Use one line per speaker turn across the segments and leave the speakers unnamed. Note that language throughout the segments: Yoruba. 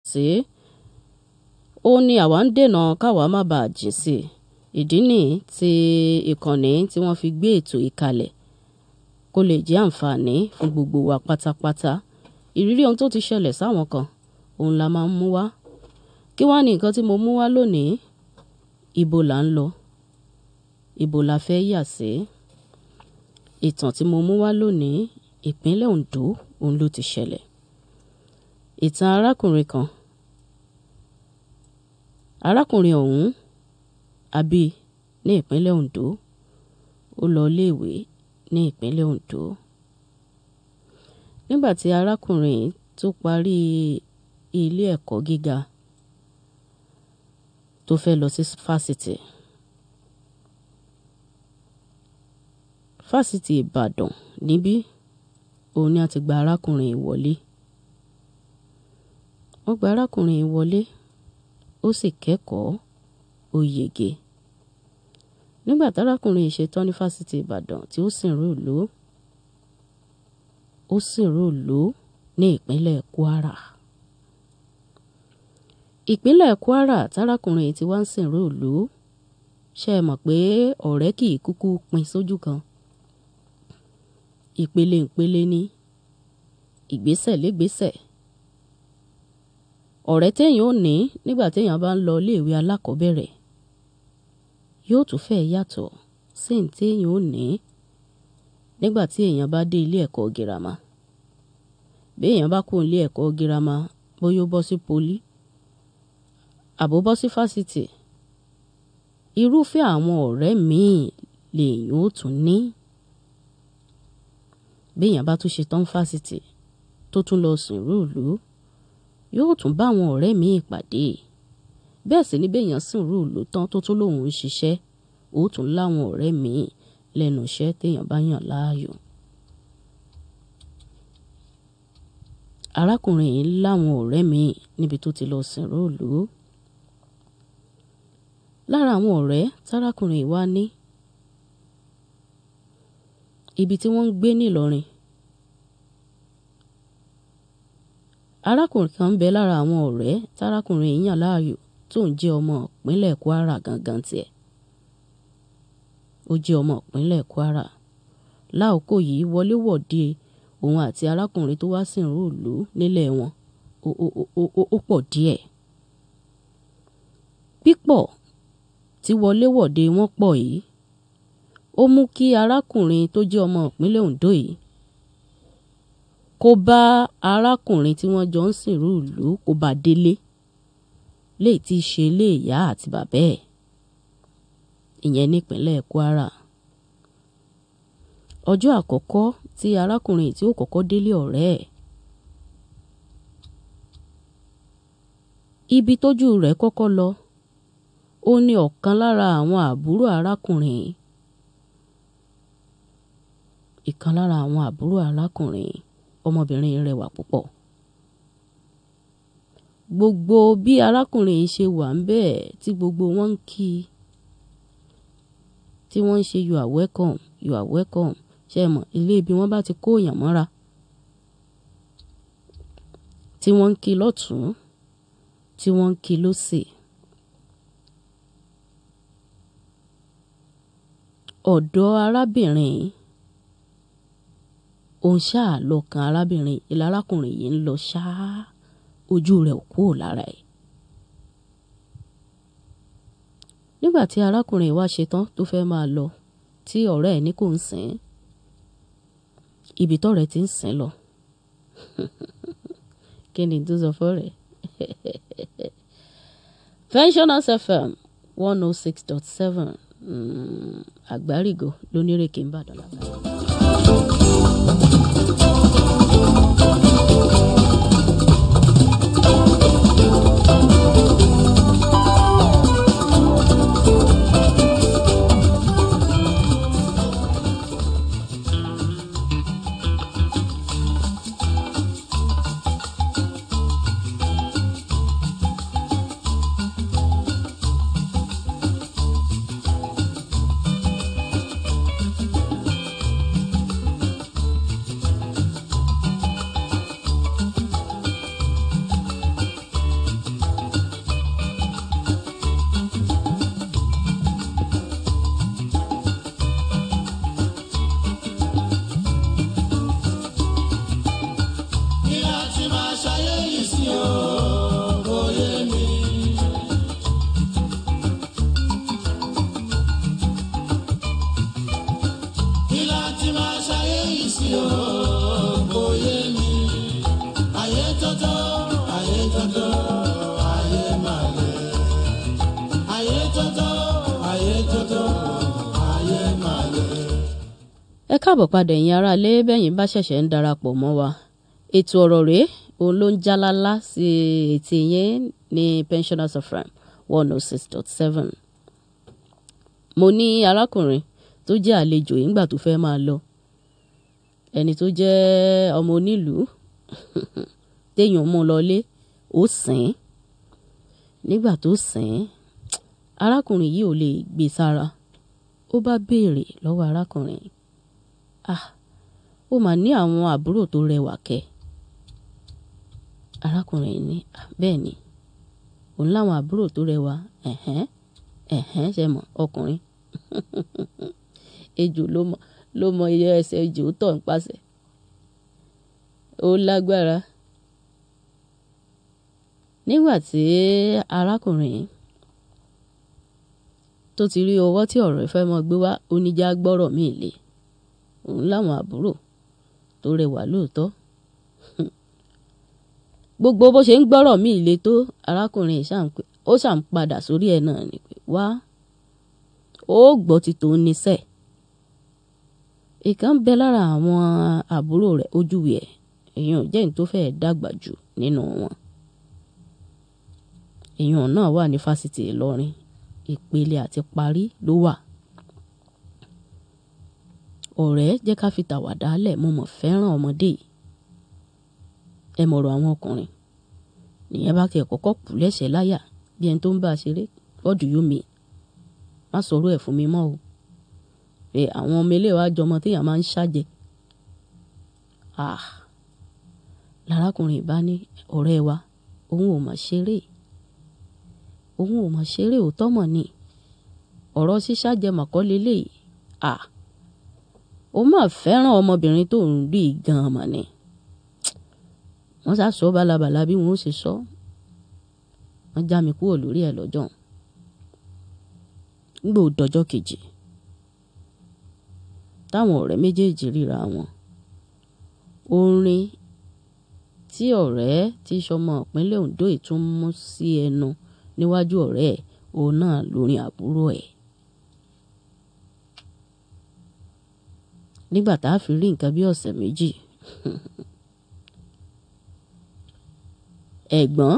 sí ó ní àwa ń dènà káwa má bàa jìn sí i ìdí nìyí tí ìkànnì tí wọ́n fi gbé ètò yìí kalẹ̀ kó lè jẹ́ àǹfààní fún gbogbo wa pátápátá ìrírí ohun tó ti ṣẹlẹ̀ sáwọn kan òun la máa ń mú wá kí wá ní nǹkan tí mo mú wá lónìí ibo là ń lọ ibo la fẹ́ yà sí ìtàn tí mo mú wá lónìí ìpínlẹ̀ Ondo òun ló ti ṣẹlẹ̀ ìtàn arákùnrin kan arákùnrin ọ̀hún àbí ní ìpínlẹ̀ Ondo ó lọ iléèwé ní ìpínlẹ̀ Ondo nígbà tí arákùnrin tó parí ilé ẹ̀kọ́ gíga tó fẹ́ lọ sí fásitì fásitì Ìbàdàn níbí òun ni a ti gba arákùnrin yìí wọlé wọ́n gba arákùnrin yìí wọlé ó sì kẹ́kọ̀ọ́ ó yege nígbà tárákùnrin yìí ṣetán ní fásitì Ìbàdàn tí ó sì ń rúùlù ó sì rúùlù ní ìpínlẹ̀ Kwara ìpínlẹ̀ Kwara tárákùnrin yìí ti wá ń sìn rúùlù ṣe é mọ̀ pé ọ̀rẹ́ kì í kúkú pin sójú kan ìpele ìpele ní ìgbésẹ̀ légbésẹ̀ ọ̀rẹ́ téèyàn ò ní nígbà téèyàn bá ń lọ iléèwé alákọ̀ọ́bẹ̀rẹ̀ yóò tún fẹ́ yàtọ̀ sí ní téèyàn ò ní nígbà tí èèyàn bá dé ilé ẹ̀kọ́ girama bí èèyàn bá kó ilé ẹ̀kọ́ girama bóyá ó bọ́ sí poli àbó bọ́ sí fásitì irúfẹ́ àwọn ọ̀rẹ́ míì lèèyàn ó tún ní béèyàn bá tún ṣe tán fásitì tó tún lọ sìn rúùlù yóò tún bá àwọn ọ̀rẹ́ míì pàdé bẹ́ẹ̀ sì ni béèyàn sìn rúùlù tán tó tún lòun ń ṣiṣẹ́ ó tún láwọn ọ̀rẹ́ míì lẹ́nu iṣẹ́ téèyàn bá yàn láàyò. arákùnrin yìí láwọn ọ̀rẹ́ míì níbi tó ti lọ sìn rúùlù lára àwọn ọ̀rẹ́ tárákùnrin yìí wá ní ibi tí wọ́n ń gbé nílọrin arákùnrin kan ń bẹ lára àwọn ọ̀rẹ́ tárákùnrin yìí yàn láàyò tó ń jẹ́ ọmọ ìpínlẹ̀ Kwara gangan tiẹ̀ ó jẹ́ ọmọ ìpínlẹ̀ Kwara láòkó yìí wọléwọ̀de òun àti arákùnrin tó wá sìn rúùlù nílẹ̀ wọn ó pọ̀ díẹ̀ pípọ̀ tí wọléwọ̀de wọn pọ̀ yìí ó mú kí arákùnrin tó jẹ́ ọmọ ìpínlẹ̀ Ondo yìí kó bá arákùnrin tí wọ́n jọ ń sìnrú ìlú kó bá délé léyìí tí í ṣe ilé ìyá àti bàbá ẹ̀ ìyẹn nípínlẹ̀ Kwara ọjọ́ àkọ́kọ́ tí arákùnrin tí ó kọ́kọ́ délé ọ̀rẹ́ ẹ̀ ibi tójú rẹ̀ kọ́kọ́ lọ ó ní ọ̀kan lára àwọn àbúrò arákùnrin ìkan lára àwọn àbúrò arákùnrin ọmọbìnrin rẹwà púpọ̀ gbogbo bí arákùnrin yìí ṣe wà ń bẹ́ẹ̀ tí gbogbo wọn ń kí i tí wọ́n ń ṣe you are welcome you are welcome ṣe mọ̀ ilé ibi wọ́n bá ti kó èèyàn mọ́ra tí wọ́n ń kí lọ́tún tí wọ́n ń kí lósì. ọ̀dọ̀ arábìnrin òun ṣáà lọ́kàn arábìnrin ilé arákùnrin yìí ń lọ ṣáá ojú rẹ̀ ò kúrò lára ẹ̀. nígbà tí arákùnrin wa ṣetán tó fẹ́ máa lọ tí ọ̀rẹ́ ẹ̀ ní kò ń sìn ín ibi tọ́rẹ́ ti ń sìn lọ kí ni tó sọ fọ́rẹ́ Pensioners FM one oh six dot seven àgbárígò lónírèké ń bàdàn lágbàá. káàbọ̀ padà ẹ̀yin aráalé bẹ́yìn bá ṣẹ̀ṣẹ̀ ń darapọ̀ mọ́ wa ètò ọ̀rọ̀ rèé òun ló ń jálálá sí etí yẹn ní pensioners of ram one oh six dot seven mo ní arákùnrin tó jẹ́ àlejò ìgbà tó fẹ́ máa lọ ẹni tó jẹ́ ọmọ onílùú téèyàn mú lọlé ó sìn nígbà tó sìn arákùnrin yìí ò lè gbé sára ó bá béèrè lọ́wọ́ arákùnrin ah ó mà ní àwọn àbúrò tó rẹwà kẹ́ arákùnrin ní bẹ́ẹ̀ ni òun láwọn àbúrò tó rẹwà ẹ̀hẹ́n ẹ̀hẹ́n ṣe mọ̀ ọkùnrin ejò ló mọ ló mọ iye ẹsẹ̀ ejò tọ̀ ń pàṣẹ ó lágbára nígbà tí arákùnrin tó ti rí ọwọ́ tí ọ̀rọ̀ ìfẹ́ mọ́ gbé wá oníjà gbọ́rọ̀ míì lé òun láwọn àbúrò tó rẹwà lóòótọ́ gbogbo bó ṣe ń gbọ́rọ̀ míì lé tó arákùnrin ó ṣàn padà sórí ẹ̀ náà ni pé wá ó gbọ́ ti tòun níṣẹ́ ìkan bẹ lára àwọn àbúrò rẹ̀ ojúwe ẹ̀ èèyàn jẹ́ ní tó fẹ́ẹ́ dàgbà jù nínú wọn èèyàn náà wà ní fásitì Ìlọrin ìpele àti parí ló wà ọ̀rẹ́ jẹ́ ká fi tàwàdà lẹ̀ mo mọ̀ fẹ́ràn ọmọdé yìí ẹ mọ̀rọ̀ àwọn ọkùnrin nìyẹn bá tiẹ̀ kọ́kọ́ kù lẹ́sẹ̀ láyà bí ẹni tó ń bá a ṣeré what do you mean má sọ̀rọ̀ ẹ̀ fún mi mọ́ o pé àwọn ọmọ ilé wa jọmọ téèyàn máa ń ṣàjẹ́ ah lárákùnrin bá ní ọ̀rẹ́ wa òun ò mọ̀ ṣeré òun ò mọ̀ ṣeré òótọ́ mọ̀ ni ọ̀rọ̀ ṣíṣàjẹ́ mọ̀kọ́ lélẹ́yìí ah ó mà fẹ́ràn ọmọbìnrin tó ń rí gan-an mà ni wọ́n sá sọ balabala bí wọ́n ó ṣe sọ wọ́n já mi kúrò lórí ẹ̀ lọ́jọ́ gbò dọjọ́ kejì táwọn ọ̀rẹ́ méjèèjì ríra wọn orin tí ọ̀rẹ́ tí sọmọ ìpínlẹ̀ Ondo ìtún mú sí ẹnu níwájú ọ̀rẹ́ ẹ̀ òun náà lórin àbúrò ẹ̀ nígbà tá a fi rí nǹkan bí ọ̀sẹ̀ méjì ẹ̀gbọ́n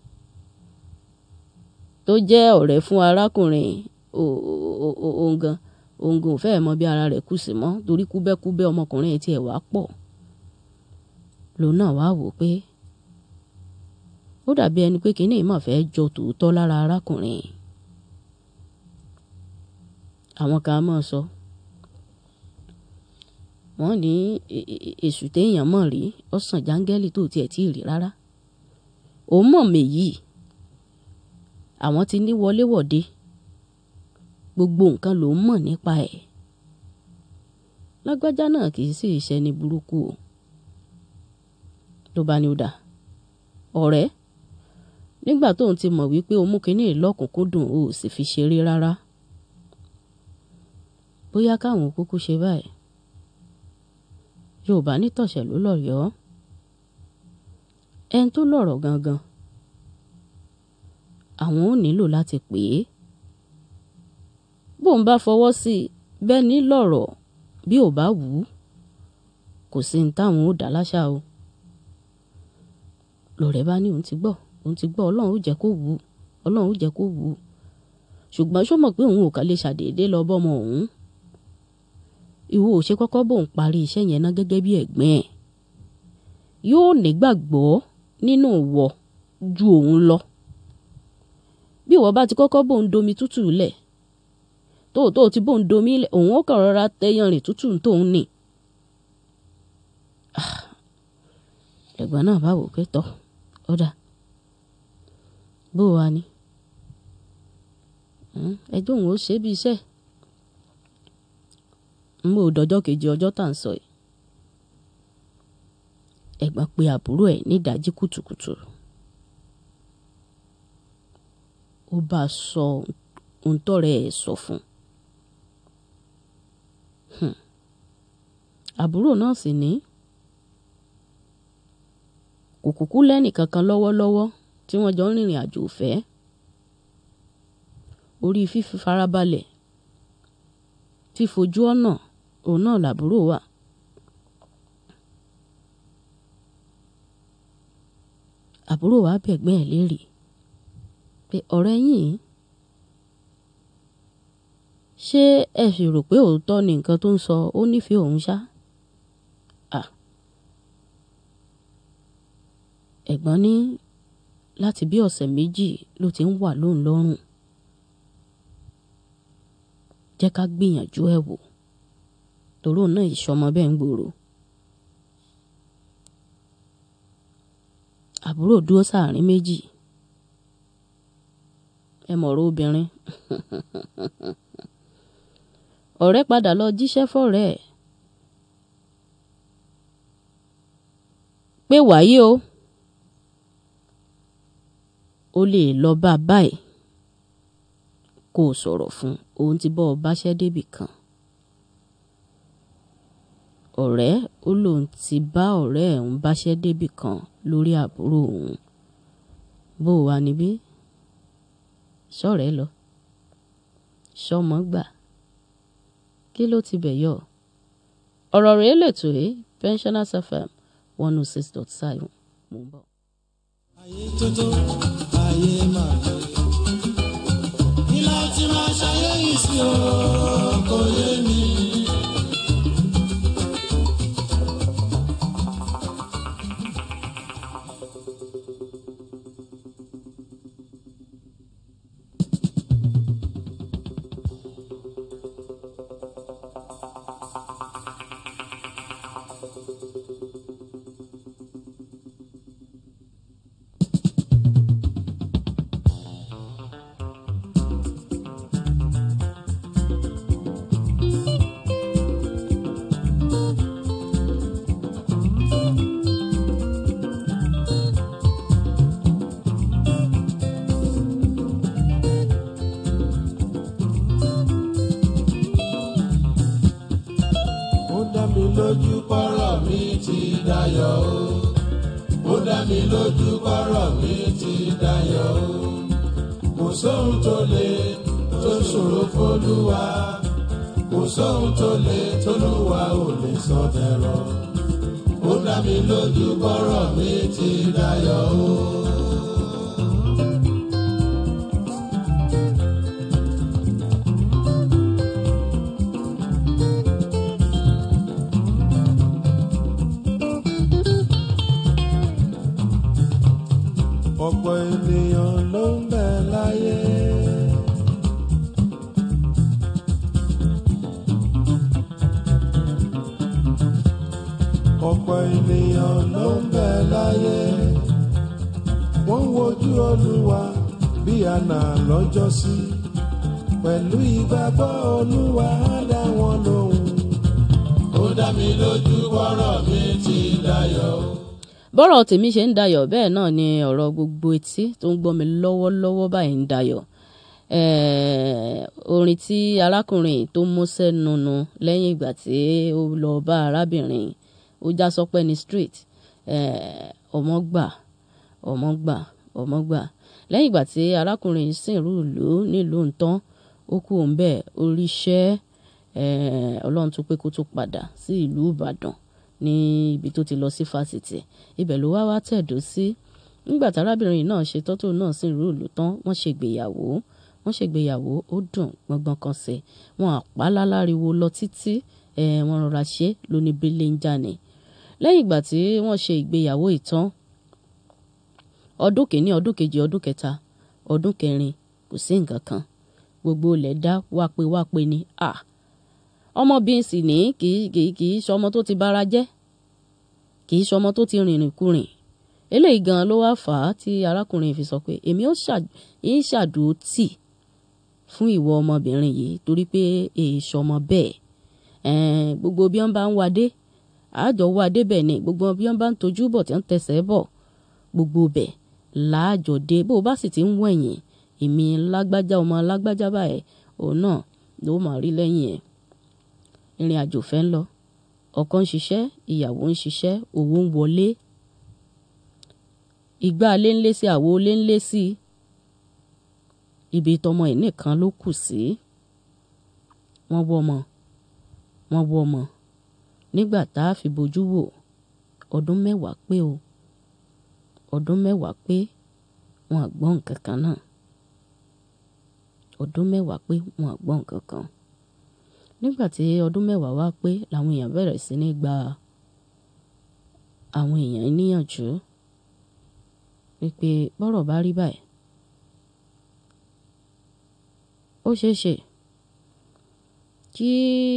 tó jẹ́ ọ̀rẹ́ fún arákùnrin òǹgàn òǹgàn ò fẹ́ẹ̀ mọ bí ara rẹ̀ kù sí mọ́ torí kúbẹ́kúbẹ́ ọmọkùnrin tiẹ̀ wá pọ̀ lòun náà wá wò pé ó dàbí ẹni pé kínní ìmọ̀ fẹ́ jọ tòótọ́ lára arákùnrin àwọn kan á mọ̀ sọ wọ́n ní èṣù téèyàn mọ̀ rí ọ̀sán jáńgẹ́lì tó tiẹ̀ tí ì rí rárá òun mọ̀ mèyí àwọn ti ní wọléwọ̀de gbogbo nǹkan ló ń mọ̀ nípa ẹ̀ lágbájá náà kì í sì ṣe ní burúkú o ló bá ní ó dà ọ̀rẹ́ nígbà tóun ti mọ̀ wípé o mú kínní ìlọ́kùnkúndùn o sì fi ṣeré rárá bóyá káwọn kúkú ṣe báyìí yorùbá nítọ̀sẹ̀ ló lọ́yọ̀ọ́ ẹni tó lọ̀rọ̀ gangan àwọn ò nílò láti pè é bóun bá fọwọ́ sí i bẹ́ẹ̀ ní lọ̀rọ̀ bí ò bá wù ú kò sí ní táwọn ò dá láṣà o lọ̀rẹ́ bá ní òun ti gbọ́ òun ti gbọ́ ọlọ́run ó jẹ́ kó wù ú ọlọ́run ó jẹ́ kó wù ú ṣùgbọ́n ṣó mọ̀ pé òun ò kà lè ṣàdédé lọ bọ́mọ òun ìwọ ò ṣe kọ́kọ́ bóun parí iṣẹ́ yẹn ná gẹ́gẹ́ bí ẹ̀gbọ́n ẹ̀ yóò nígbàgbọ́ nínú ìwọ ju òun lọ bí ìwọ bá ti kọ́kọ́ bóun domi tútù lẹ̀ tóòtó ti bóun domi lẹ̀ òun ó kàn rọra tẹyanrìn tútù tóun nì ẹ̀gbọ́n náà bá wò pé tọ́ ọ̀dà bó wa ni ẹjọ́ òun ó ṣe bí iṣẹ́ n bò dọjọ́ kejì ọjọ́ tá à ń sọ yìí ẹ̀gbọ́n pe àbúrò ẹ̀ nídàájí kùtùkùtù ó bá a sọ ohun tọ́rẹ́ ẹ̀ sọ fún un àbúrò náà sì ní kò kúkú lẹ́nì kankan lọ́wọ́lọ́wọ́ tí wọ́n jọ ń rìnrìn àjò ìfẹ́ orí fífi farabalẹ̀ fífojú ọ̀nà òun náà làbúrò wà. àbúrò wa bẹ̀gbẹ́ ẹ̀ léèrè pé ọ̀rẹ́ yìí ṣé ẹ sì rò pé òótọ́ ni nǹkan tó ń sọ ó nífẹ̀ẹ́ òun ṣá? à ẹ̀gbọ́n ní láti bí ọ̀sẹ̀ méjì ló ti ń wà lóun lọ́rùn jẹ́ ká gbìyànjú ẹ̀ wò torí òun náà ìṣọmọ bẹ́ẹ̀ ń gbòòrò. àbúrò dúró sáàrin méjì ẹ mọ̀rọ̀ obìnrin ọ̀rẹ́ padà lọ jíṣẹ́ fọ́rẹ́ ẹ̀ pé wàyí o ó lè lọ bá a báyìí kó o sọ̀rọ̀ fún òun ti bọ́ ọ báṣẹ́ débì kan ọ̀rẹ́ ó lóun ti bá ọ̀rẹ́ ẹ̀ ń báṣẹ́ débì kan lórí àbúrò òun bó o wà níbí sọ̀rẹ́ lọ sọmọ gbà kí ló ti bẹ̀ yọ ọ̀rọ̀ rèé lètò ẹ́ pensioners fm one oh six dot seven mò ń bọ̀.
ayé tótó ayé máa lè kí láti máa ṣayé yìí sí o kò yé mi. ó dá mi lójú pọ́rọ̀ mi ti dayọ̀ o ó dá mi lójú pọ́rọ̀ mi ti dayọ̀ o kò sóhun tó lè tó ṣòro fólúwa kò sóhun tó lè tólúwa ò lè sọ dẹ̀rọ̀ ó dá mi lójú pọ́rọ̀ mi ti dayọ̀ o. ọ̀pọ̀ ènìyàn ló ń bẹ láyé. ọ̀pọ̀ ènìyàn ló ń bẹ láyé. wọ́n wojú olúwa bí àná lọ́jọ́sí. pẹ̀lú ìgbàgbọ́ olúwa á dá wọn lóhùn. ó dá mi lójú bọ́rọ̀ mi ti dayọ̀ o.
bọ́rọ̀ tèmi ṣe ń dayọ̀ bẹ́ẹ̀ náà ni ọ̀rọ̀ gbogbo etí tó ń gbọ́ mi lọ́wọ́lọ́wọ́ báyìí ń dayọ̀ Eh, orin tí arákùnrin tó mú sẹ́nu nu lẹ́yìn ìgbà tí ó lọ bá arábìnrin ó já sọpẹ́ ní street eh, ọmọ gbà ọmọ gbà ọmọ gbà lẹ́yìn ìgbà tí arákùnrin sìnrú ìlú nílùú ntán ó kú òun bẹ́ẹ̀ oríṣẹ́ eh, ọlọ́run tún pé kó tún padà sí ìlú ìbàdàn ní ibi tó ti lọ sí fásitì ibẹ̀ ló wá wá tẹ̀dó sí nígbà tárábìnrin náà ṣe tọ́tò náà sìnrú ìlú tán wọ́n ṣègbéyàwó wọ́n ṣègbéyàwó ó dùn gbọ̀ngbọ̀n kan sí wọn àpálá láriwo lọ títí ẹ̀ wọ́n rọra ṣe lóní bílẹ̀ ń jáde lẹ́yìn ìgbà tí wọ́n ṣe ìgbéyàwó ìtàn ọdún kìíní ọdún kejì ọdún kẹta ọdún kẹrin kò sí nǹkan kan gbogbo ilẹ̀ dá wápé wápé ni à ọmọbìnrin sì ní kì í kì í kì í ṣọmọ tó ti bára jẹ́ kì í ṣọmọ tó ti rìnrìn kurìn eléyìí gan ló wá fà á tí arákùnrin fi sọ pé èmi ó ṣàdúró tì fún ìwọ ọmọbìnrin yìí torí pé èèṣọ ọmọ bẹ́ẹ̀ gbogbo bí wọ́n bá ń wadé àjọ wadé bẹ́ẹ̀ ni gbogbo bí wọ́n bá ń tojú bọ̀ tí wọ́n tẹsẹ̀ bọ̀ gbogbo bẹ̀ láàjọ dé bó o bá sì ti ń wẹ̀yìn èmi lágbájá ọmọ lágbájá báyìí òun náà ló máa rí lẹ́yìn ẹ̀ ìrìn àjò fẹ́ ń lọ ọkọ ń ṣiṣẹ́ ìyàwó ń ṣiṣẹ́ owó ń wọlé ìgbà alé ń lé sí àwo olé ń lé sí ibi tọmọ ẹ̀ nìkan ló kù sí wọ́n wọ́ ọmọ wọ́n wọ́ ọmọ nígbà tá a fi bojú wò ọdún mẹ́wàá pé o ọdún mẹ́wàá pé wọn àgbọ́n nǹkan kan náà ọdún mẹ́wàá pé wọn àgbọ́n nǹkan kan nígbà tí ọdún mẹ́wàá wá pé làwọn èèyàn bẹ̀rẹ̀ sí ní gba àwọn èèyàn níyànjú wípé bọ́rọ̀ bá rí báyìí ó ṣeé ṣe kí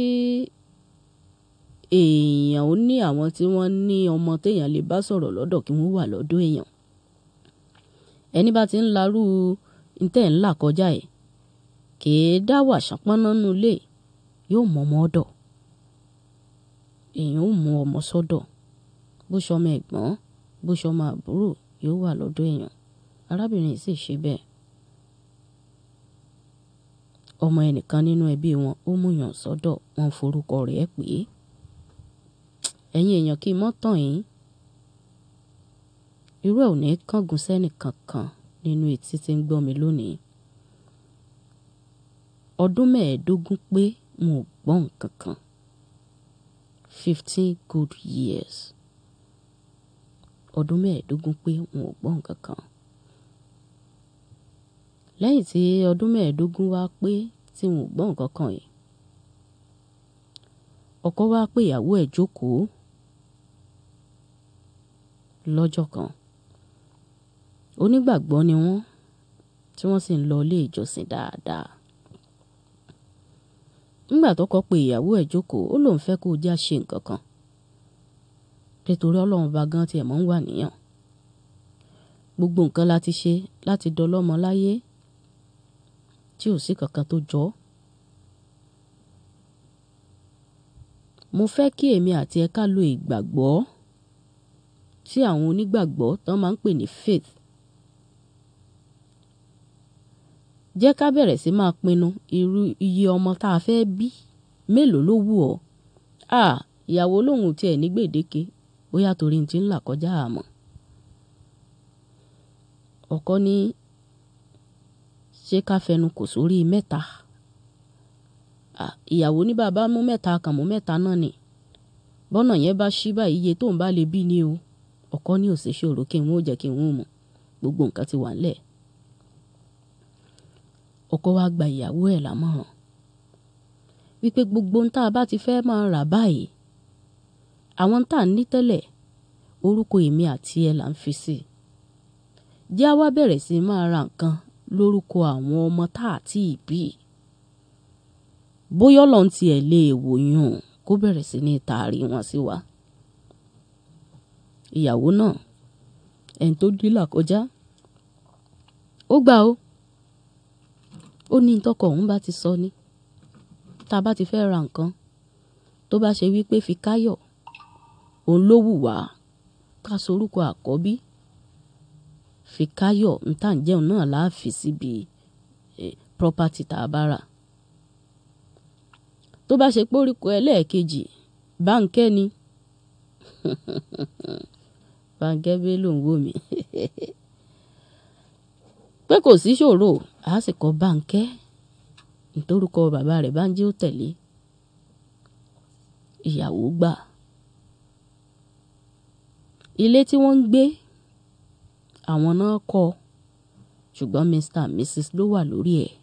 èèyàn ó ní àwọn tí wọ́n ní ọmọ téèyàn lè bá sọ̀rọ̀ lọ́dọ̀ kí wọ́n wà lọ́dọ̀ èèyàn ẹni bá ti ń larú ntẹ́ ńlá kọjá ẹ̀ kìí dá wà ṣánpọ́nná nínú ilé yóò mọ ọmọ ọ̀dọ̀ èèyàn ó mú ọmọ sọ́dọ̀ bó ṣọmọ ẹ̀gbọ́n bó ṣọmọ àbúrò yóò wà lọ́dọ̀ èèyàn arábìnrin yìí sì ṣe bẹ́ẹ̀ ọmọ ẹnìkan nínú ẹbí wọn ó múyàn sọ́dọ̀ wọn forúkọ rẹ̀ pé ẹ̀yin èèyàn kí n mọ́ tàn yín irú ẹ̀ ò ní kángun sẹ́nì kankan nínú etí tí ń gbọ́ mi lónìí ọdún mẹ́ẹ̀ẹ́dógún pé mo ò gbọ́ nǹkan kan fifteen good years ọdún mẹ́ẹ̀ẹ́dógún pé mo ò gbọ́ nǹkan kan lẹ́yìn tí ọdún mẹ́ẹ̀ẹ́dógún wá pé tí mo ò gbọ́ nǹkan kan yìí ọkọ wá pé ìyàwó ẹ̀ jókòó lọ́jọ́ kan onígbàgbọ́ ni wọ́n tí wọ́n sì ń lọ ilé ìjọsìn dáadáa nígbà tọ́kọ pé ìyàwó ẹ̀ jókòó ó lóun fẹ́ kó o já ṣe nǹkan kan nítorí ọlọ́run bá gan tiẹ̀ mọ́ ń wà níyàn gbogbo nǹkan la ti ṣe láti dọlọ́mọ láyé tí ò sí kankan tó jọ ọ́ mo fẹ́ kí èmi àti ẹ ká lo ìgbàgbọ́ tí àwọn onígbàgbọ́ tán máa ń pè ní faith jẹ́ ká bẹ̀rẹ̀ sí máa pinnu irú iye ọmọ tá a fẹ́ bí mélòó ló wù ọ́ à ìyàwó lòun tiẹ̀ ní gbèdéke bóyá torí ti ń là kọjá àmọ́ ọkọ ní ṣé ká fẹnu kò sórí mẹ́ta ìyàwó ní bàbá mú mẹ́ta kàn mú mẹ́ta náà ni bọ́nà yẹn bá ṣí báyìí iye tóun bá lè bí ni o ọkọ ní òsè ṣòro kí n ó jẹ́ kí n ó mọ̀ gbogbo nǹkan ti wà ńlẹ̀ ọkọ wa gba ìyàwó ẹ̀ lámọ̀ràn wípé gbogbo ń tá a bá ti fẹ́ máa rà báyìí àwọn tá a ní tẹ́lẹ̀ orúkọ èmi àti ẹ̀ là ń fi sí jẹ́ àwa bẹ̀rẹ̀ sí máa ra nǹkan lórúkọ àwọn ọmọ tá a tí ì bí bóyá ọlọ́run tiẹ̀ lè wòyún kó bẹ̀rẹ̀ sí ní taari wọn sí wa ìyàwó náà ẹni tó dílà kọjá ó gbà ó ó ní tọkọ òun bá ti sọ ní tá a bá ti fẹ́ ra nǹkan tó bá ṣe wípé fi káyọ̀ òun ló wù wá ká sorúkọ àkọ́bí fi káyọ̀ níta ń jẹun náà láàfin síbi property tá a bá rà tó bá ṣe pé orúkọ ẹlẹ́ẹ̀kejì báńkẹ́ ni báńkẹ́ bẹ́ẹ̀ ló ń wò mí pé kò sí ṣòro a sì kọ báńkẹ́ nítorúkọ bàbá rẹ̀ bá ń jẹ́ ó tẹ̀lé ìyàwó gbà ilé tí wọ́n ń gbé àwọn náà kọ́ ṣùgbọ́n mr and mrs ló wà lórí ẹ̀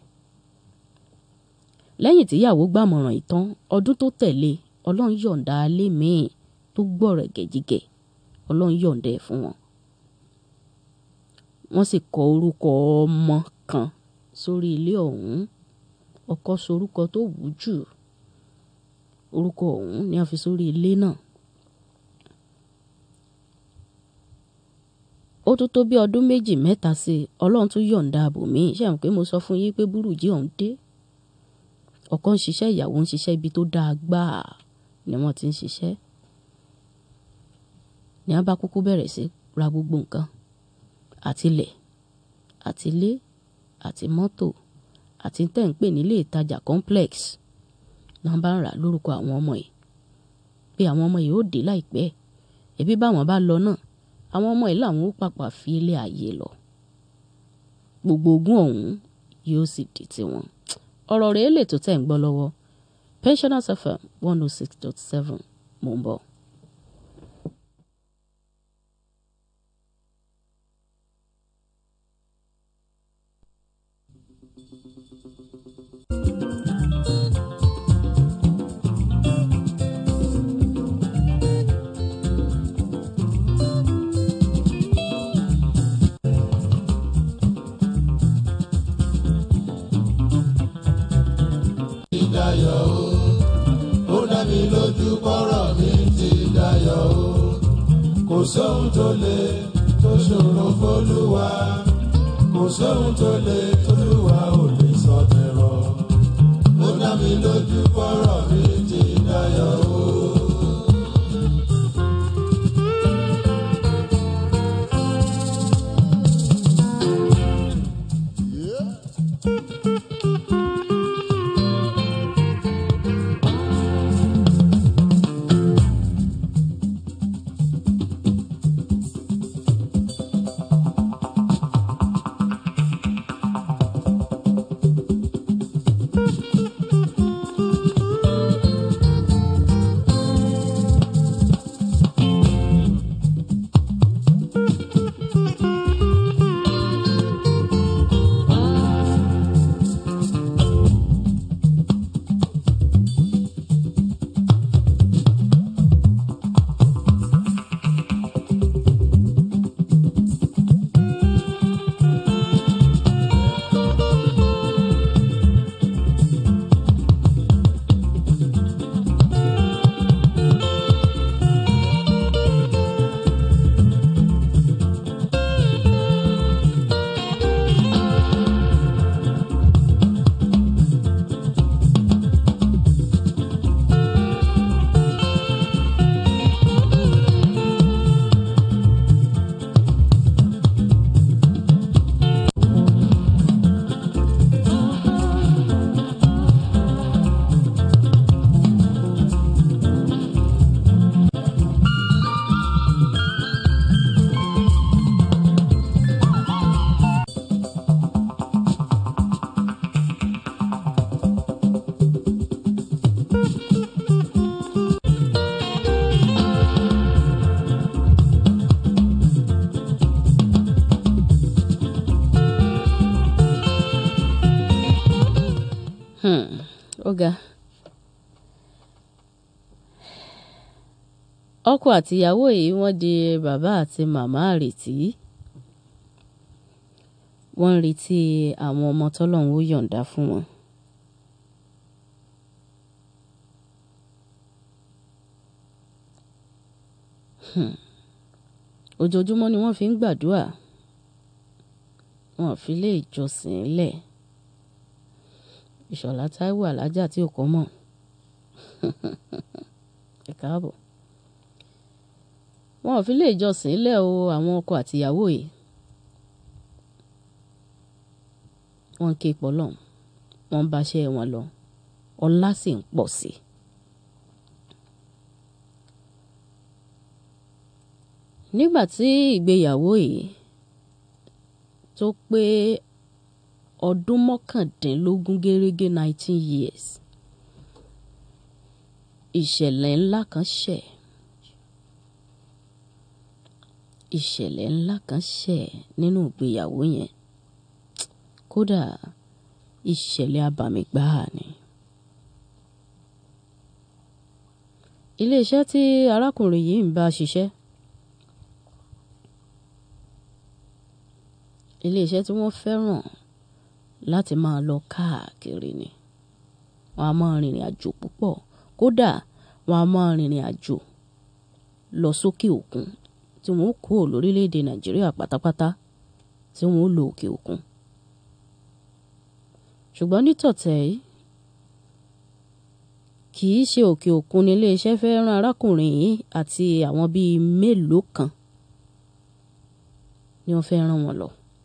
lẹ́yìn tíyàwó gbàmọ̀ràn ìtàn ọdún tó tẹ̀lé ọlọ́run yọ̀ǹda alẹ́ míì tó gbọ̀rẹ̀ gẹ̀jígẹ̀ ọlọ́run yọ̀ǹda ẹ̀ fún wọn wọ́n sì kọ orúkọ ọmọ kan sórí ilé ọ̀hún ọkọ sorúkọ tó wù jù orúkọ ọ̀hún ni a fi sórí ilé náà ó tún tó bí ọdún méjì mẹ́ta sí i ọlọ́run tún yọ̀ǹda àbòmí ṣe àwọn pé mo sọ fún yín pé burújí ọ̀hún dé ọkọ ń ṣiṣẹ́ ìyàwó ń ṣiṣẹ́ ibi tó dáa gbáà ni wọ́n ti ń ṣiṣẹ́ ní a bá kúkú bẹ̀rẹ̀ sí ra gbogbo nǹkan àtilẹ̀ àtilé àti mọ́tò àti tẹ̀ ń pè nílé ìtajà complex náà bá ń rà lórúkọ àwọn ọmọ yìí pé àwọn ọmọ yìí ó dé láìpẹ́ ẹbí báwọn bá lọ náà àwọn ọmọ yìí làwọn ó pàpà fi ilé ayé lọ gbogbo ogún ọ̀hún yóò sì di tiwọn ọ̀rọ̀ rẹ̀ lè tó tẹ̀ ń gbọ́ lọ́wọ́ pensioners fm one oh six dot seven mò ń bọ̀.
ti dayọ̀ o ó dá mi lójú kọ́rọ̀ mi ti dayọ̀ o kò sóhun tó lè tó ṣòro fólúwa kò sóhun tó lè tólúwa ò lè sọ tẹ̀rọ ó dá mi lójú kọ́rọ̀ mi ti dayọ̀ o.
Hmm, ó ga. ọkọ àtìyàwó yìí wọ́n di bàbá àti màmá àrètí wọ́n ń retí àwọn ọmọ tọ́lọ́run ó yọ̀ǹda fún wọn. Hmm, ojoojúmọ́ ni wọ́n fi ń gbàdúrà wọn ò fi lé ìjọsìn lẹ̀ ìṣọ̀lá táíwò alájà tí ò kọ́ mọ̀ ẹ káàbọ̀ wọn ò fi lé ìjọsìn lẹ̀ o àwọn ọkọ àtìyàwó yìí wọ́n ń ké pọ́lọ́ wọ́n ń báṣẹ́ wọn lọ ọlá sì ń pọ̀ sí i. nígbà tí ìgbéyàwó yìí tó pé ọdún mọ́kàndínlógún gẹ́rẹ́gẹ́ nineteen years ìṣẹ̀lẹ̀ ńlá kan ṣẹ̀ ìṣẹ̀lẹ̀ ńlá kan ṣẹ̀ nínú ìgbéyàwó yẹn kódà ìṣẹ̀lẹ̀ abàmì gbáà ni. iléeṣẹ́ tí arákùnrin yìí ń bá ṣiṣẹ́ iléeṣẹ́ tí wọ́n fẹ́ràn láti máa lọ káàkiri ni wọ́n á máa rìnrìn àjò púpọ̀ kódà wọ́n á máa rìnrìn àjò lọ sókè òkun tí wọ́n kó lórílẹ̀‐èdè nàìjíríà pátápátá tí wọ́n lọ òkè òkun ṣùgbọ́n nítọ̀tẹ̀ yìí kì í ṣe òkè òkun ní iléeṣẹ́ fẹ́ rán arákùnrin yìí àti àwọn bíi mélòó kan ni wọ́n fẹ́ rán wọn lọ.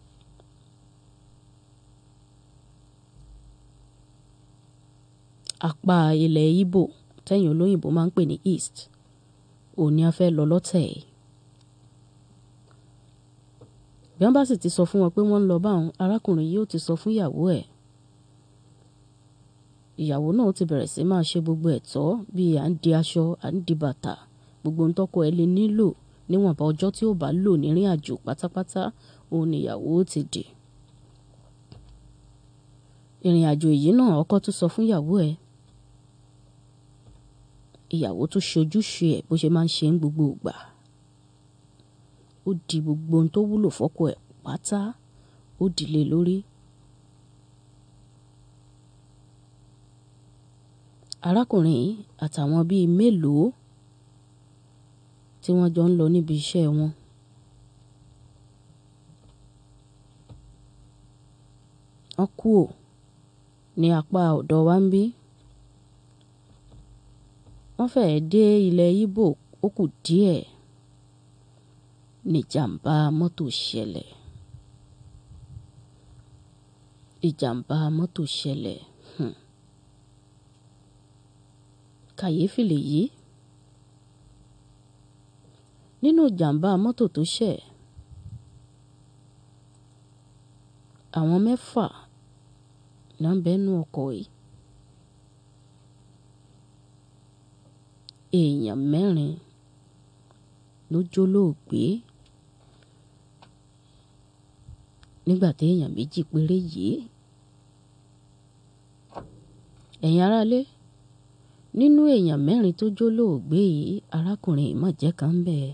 apá ilẹ̀ Ìgbò tẹ̀yìn olóyìnbó máa ń pè ní east òní a fẹ́ lọ lọ́tẹ̀ yìí. bí wọ́n bá sì ti sọ fún wọn pé wọ́n ń lọ báwọn arákùnrin yìí ó ti sọ fún ìyàwó ẹ̀ ìyàwó náà ti bẹ̀rẹ̀ sí máa ṣe gbogbo ẹ̀tọ́ bíi à ń di aṣọ à ń di bàtà gbogbo ohun tọ́kọ ẹ̀ lè nílò níwọ̀nba ọjọ́ tí ó bá lò nírìn àjò pátápátá òun nìyàwó ti dì ìrìn àjò yìí náà ọkọ tún sọ fún ìyàwó ẹ̀ ìyàwó tún ṣojúṣe ẹ̀ bó ṣe máa ń ṣe ń gbogbo ìgbà ó di gbogbo ohun tó wúlò fọ́kọ ẹ̀ pátá ó dìlé lórí. arákùnrin yìí àtàwọn bíi mélòó tí wọ́n jọ ń lọ níbi iṣẹ́ wọn. wọ́n kú ò ní apá ọ̀dọ̀ wa ń bí. wọ́n fẹ́ẹ́ dé ilẹ̀ Ìgbò ó kù díẹ̀ níjàmbá mọ́tò ṣẹlẹ̀. ìjàmbá mọ́tò ṣẹlẹ̀. Hmm kàyéfì lèyí nínú ìjàmbá mọ́tò tó ṣẹ̀ àwọn mẹ́fà náà ń bẹ́nu ọkọ̀ yìí èèyàn mẹ́rin ló jólóògbé nígbà tí èèyàn méjì péré yìí ẹ̀yin aráalé nínú èèyàn mẹ́rin tó jólóògbé yìí arákùnrin ìmọ̀jẹ́ kan ń bẹ.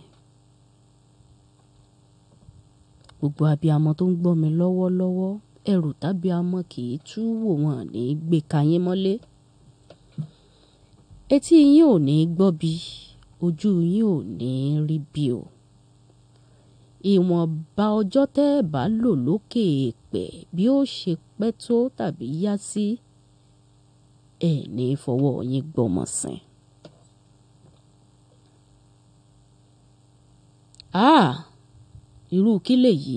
gbogbo abiyamọ tó ń gbọ́ mi lọ́wọ́lọ́wọ́ ẹrù tábíamọ kì í tú wò wọ́n ní gbé kayín mọ́lé. etí yín ò ní gbọ́ bí ojú yín ò ní rí bí o. ìwọ̀nba ọjọ́ tẹ́ ẹ bá lò lókè èèpẹ̀ bí ó ṣe pẹ́ tó tàbí yá sí. Si ẹ ní fọwọ́ yín gbọ́mọ sìn. a irú kí lèyí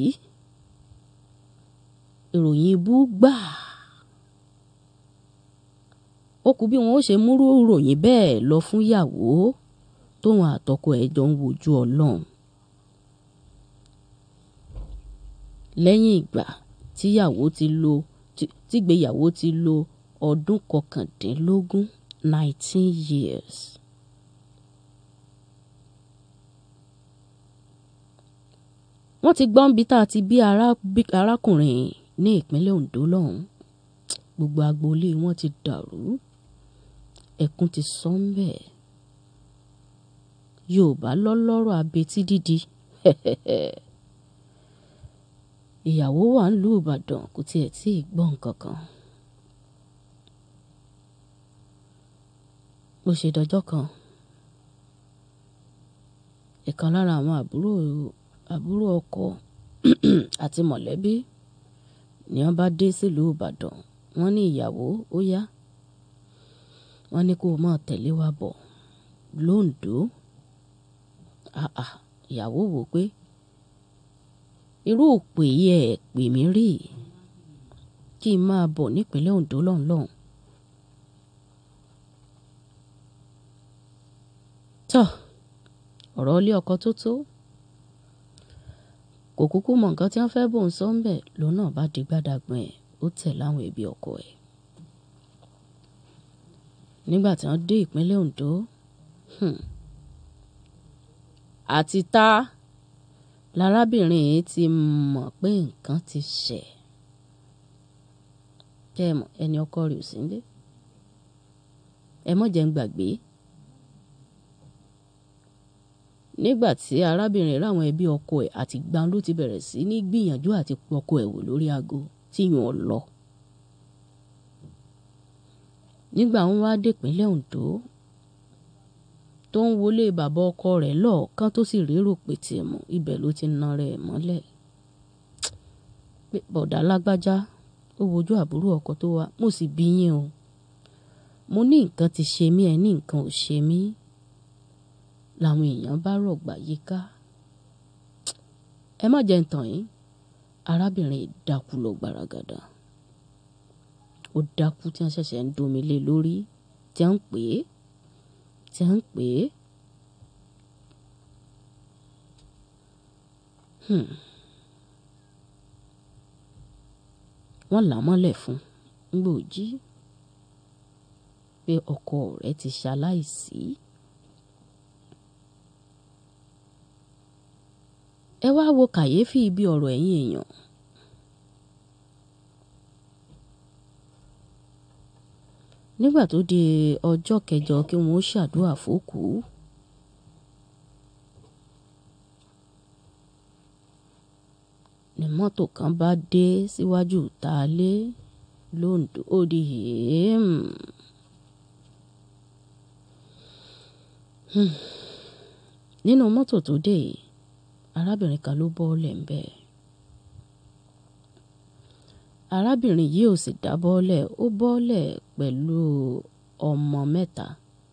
ìròyìn ibú gbà ó kù bí wọn ó ṣe múrú ìròyìn bẹ́ẹ̀ lọ fún ìyàwó tóun àtọkọ ẹ̀ jọ ń wojú ọlọ́run lẹ́yìn ìgbà tíyàwó ti lò tígbéyàwó ti lò ọdún kọkàndínlógún nineteen years. wọ́n ti gbọ́n bí tá a ti bí arákùnrin ní ìpínlẹ̀ Ondo lọ́hùn gbogbo agboolé wọn ti dàrú ẹkún ti sọ ń bẹ̀ Yorùbá lọ́lọ́rọ̀ abetí dídi ìyàwó wà ń lu Ìbàdàn kò tiẹ̀ tí ì gbọ́ nǹkan kan. bó ṣe dọjọ́ kan ìkan lára àwọn àbúrò àbúrò ọkọ àti mọ̀lẹ́bí ni wọ́n bá dé sílùú Ìbàdàn wọ́n ní ìyàwó ó yá wọ́n ní kó o máa tẹ̀lé wa bọ̀ lóńdó àà ìyàwó wò pé irú òpè yìí ẹ̀ pè mí rí kí n máa bọ̀ nípínlẹ̀ Ondo lọ́nlọ́n tọ́ ọ̀rọ̀ ilé ọkọ tó tó kò kúkú mọ nǹkan tí wọ́n fẹ́ bóun sọ ń bẹ̀ lòun náà bá di gbádàgbọ́n ẹ̀ ó tẹ̀ láwọn ẹbí ọkọ ẹ̀ nígbà tí wọ́n dé ìpínlẹ̀ Ondo àti tá lárábìnrin yìí ti mọ̀ pé nǹkan ti ṣẹ̀ kẹ́ ẹ mọ̀ ẹni ọkọ rẹ̀ ò sí nílé ẹ mọ̀ jẹ́ ń gbàgbé nígbà tí arábìnrin ráwọn ẹbí ọkọ ẹ̀ àti gbọ́n ló ti bẹ̀rẹ̀ sí ní gbìyànjú àti pọkọ ẹ̀ wò lórí aago tí yàn lọ. nígbà wọn wá dépínlẹ̀ Ondo tó ń wọlé bàbá ọkọ rẹ̀ lọ́ọ̀kan tó sì rérò pé tiẹ̀ mọ̀ ibẹ̀ ló ti na rẹ̀ mọ́lẹ̀. pé bọ̀dá lágbájá ó wojú àbúrò ọkọ tó wá mo sì bí yín o mo ní nǹkan ti ṣe mí ẹ ní nǹkan ò ṣe mí làwọn èèyàn bá rọ̀gbà yíká ẹ má jẹ́ ń tàn yín arábìnrin dákú lọ gbaragada ó dákú tí wọ́n ṣẹ̀ṣẹ̀ ń domi lé lórí tí wọ́n ń pè é tí wọ́n ń pè é wọ́n là á mọ́lẹ̀ fún un gbòòjí pé ọkọ rẹ̀ ti ṣaláìsí. ẹ wá wo kàyéfì ibi ọ̀rọ̀ ẹ̀yin èèyàn. nígbà tó di ọjọ́ kẹjọ kí wọ́n ṣàdúrà fókù. ní mọ́tò kan bá dé síwájú ìtàlé londo ó di hèém. nínú mọ́tò tó dé yìí arábìnrin kan ló bọ́ọ̀lẹ̀ ń bẹ̀. arábìnrin yìí ò sì dá bọ́ọ̀lẹ̀ ó bọ́ọ̀lẹ̀ pẹ̀lú ọmọ mẹ́ta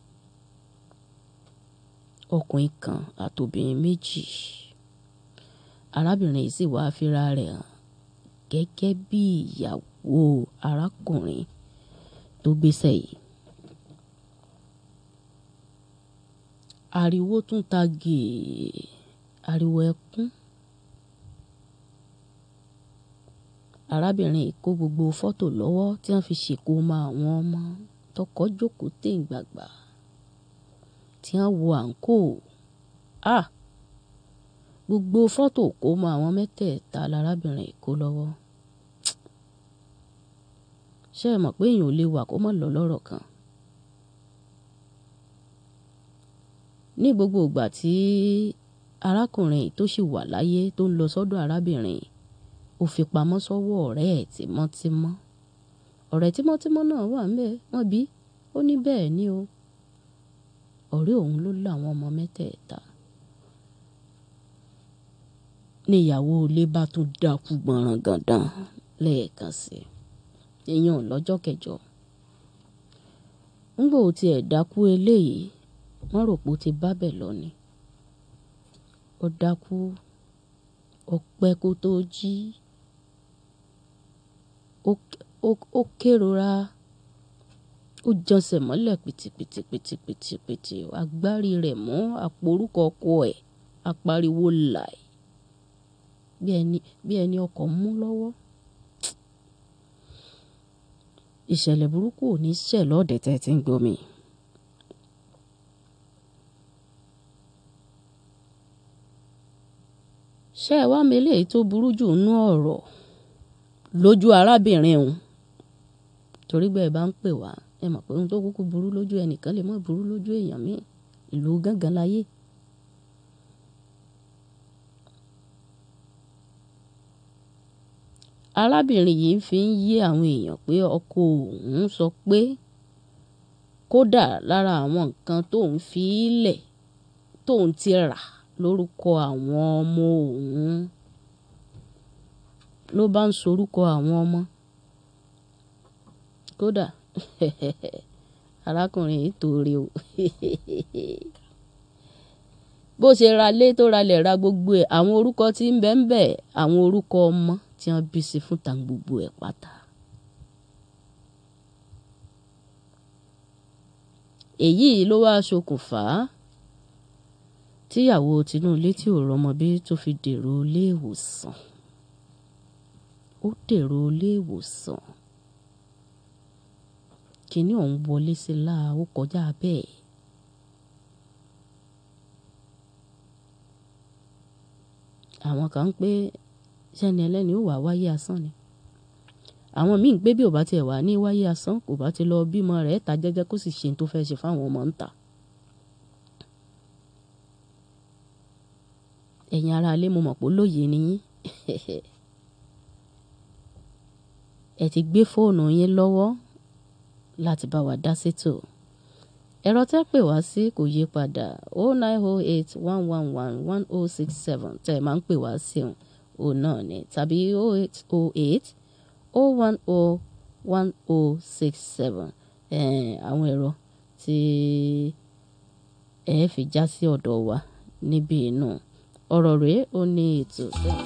ọkùnrin kan àtòbìnrin méjì arábìnrin yìí sì wáá fira rẹ̀ hàn gẹ́gẹ́ bí ìyàwó arákùnrin tó gbéṣẹ́ yìí. ariwo tún ta gèè ariwo ẹkún arábìnrin yìí kó gbogbo fọ́tò lọ́wọ́ tí wọ́n fi ṣèkómọ àwọn ọmọ tọkọ jókòó téǹgbàgbà tí wọ́n wo àǹkó a gbogbo fọ́tò kó mọ àwọn mẹ́tẹ̀ẹ̀ta lárábìnrin yìí kó lọ́wọ́ ṣé ẹ mọ̀ pé èèyàn ò lè wà kó mọ̀ lọ lọ́rọ̀ kan ní gbogbo ìgbà tí arákùnrin tó sì wà láyé tó ń lọ sọ́dọ̀ arábìnrin ó fi pamọ́ sọ́wọ́ ọ̀rẹ́ ẹ̀ tímọ́tímọ́ ọ̀rẹ́ tímọ́tímọ́ náà wà ń bẹ̀ wọ́n bí ó ní bẹ́ẹ̀ ni o ọ̀rẹ́ òun ló láwọn ọmọ mẹ́tẹ̀ẹ̀ta níyàwó ilé bá tún dákú gbọ̀nràn gàndàn lẹ́ẹ̀kan sí i èèyàn lọ́jọ́ kẹjọ ńgbò tiẹ̀ dákú eléyìí wọ́n rò pé ó ti bá bẹ̀ lọ ni ó dákú ó pẹ́ kó tó jí ó kérora ó jọsẹ̀ mọ́lẹ̀ pìtìpìtìpìtìpìtì agbárí rẹ̀ mọ́ àpò orúkọ ọkọ ẹ̀ apariwo láì bí ẹni bí ẹni ọkọ̀ mú lọ́wọ́ ìṣẹ̀lẹ̀ burúkú ò ní ṣẹ̀ lọ́ọ̀dẹ̀ tẹ́ ti ń gbomi. ṣé ẹ wá mi eléyìí tó burú jù nú ọ̀rọ̀ lójú arábìnrin òun torí bẹ́ẹ̀ bá ń pè wá ẹ mọ̀ pé ohun tó kúkú burú lójú ẹnìkan lè mọ́ burú lójú èèyàn míì ìlú gángan láyé. arábìnrin yìí fi ń yé àwọn èèyàn pé ọkọ òun sọ pé kódà lára àwọn nǹkan tóun fi í lẹ̀ tóun ti rà lórúkọ àwọn ọmọ òun ló bá ń sorúkọ àwọn ọmọ kódà arákùnrin yìí torí o bó ṣe ra lé tó ralẹ̀ ra gbogbo ẹ̀ àwọn orúkọ tí ń bẹ ń bẹ àwọn orúkọ ọmọ tí wọ́n bí sí fún ta gbogbo ẹ̀ pátá. èyí ló wá ṣokùnfà tíyàwó tinúlé tí ò rọmọ bí tó fi dèrò iléèwòsàn ó dèrò iléèwòsàn kínní ọ̀hún wọlé sí la ó kọjá bẹ́ẹ̀. àwọn kan ń pé sẹ́ni ẹlẹ́ni ó wà wáyé asán ni àwọn míì ń pé bí ò bá tiẹ̀ wà ní wáyé asán kò bá ti lọ bímọ rẹ̀ ta jẹ́jẹ́ kó sì ṣe tó fẹ́ ṣe fáwọn ọmọ ń ta. ẹ̀yin ará ilé mo mọ̀ pé lóye ni yín ẹ ti gbé fóònù yín lọ́wọ́ láti bá wa dá sétò ẹ̀rọ tẹ́ pè wá sí kò yí padà o nine o eight one one one one o six seven tẹ́ ẹ máa ń pè wá sí òun òun náà ni tàbí o eight o eight o one o one o six seven àwọn ẹ̀rọ tí ẹ fi já sí ọ̀dọ̀ wa níbí inú ọ̀rọ̀ rèé ó ní ètò.